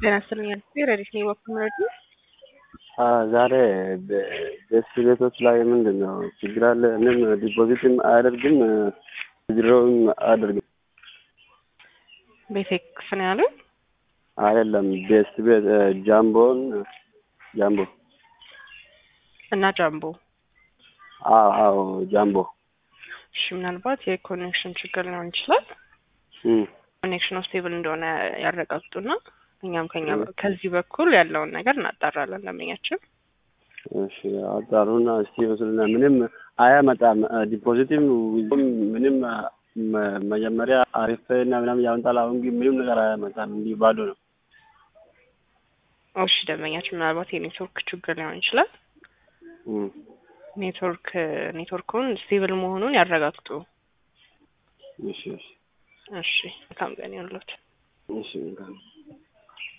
ጤና ይስጥልኝ ረዲት ነኝ በኩል ምረዱ ዛሬ በስ ቤቶች ላይ ምንድን ነው ችግር አለ? ምንም ዲፖዚትም አያደርግም ድሮውም አያደርግም። ቤቴክስ ነው ያሉ አይደለም ቤስ ቤት ጃምቦን ጃምቦ እና ጃምቦ አዎ አዎ ጃምቦ እሺ ምናልባት የኮኔክሽን ችግር ሊሆን ይችላል። እም፣ ኮኔክሽኑ ስቴብል እንደሆነ ያረጋግጡና እኛም ከኛ ከዚህ በኩል ያለውን ነገር እናጣራለን። ደንበኛችን እሺ አጣሩና እስቲ ወስዱና ምንም አያመጣም። ዲፖዚትም ዊዝም ምንም መ- መጀመሪያ አሪፍ እና ምናምን ያመጣል። አሁን ግን ምንም ነገር አያመጣም። እንዲህ ባዶ ነው። እሺ ደንበኛችን ምናልባት የኔትወርክ ችግር ሊሆን ይችላል። እም፣ ኔትወርክ ኔትወርኩን ስቴብል መሆኑን ያረጋግጡ። እሺ እሺ እሺ መልካም ቀን ይሁንልዎት። እሺ መልካም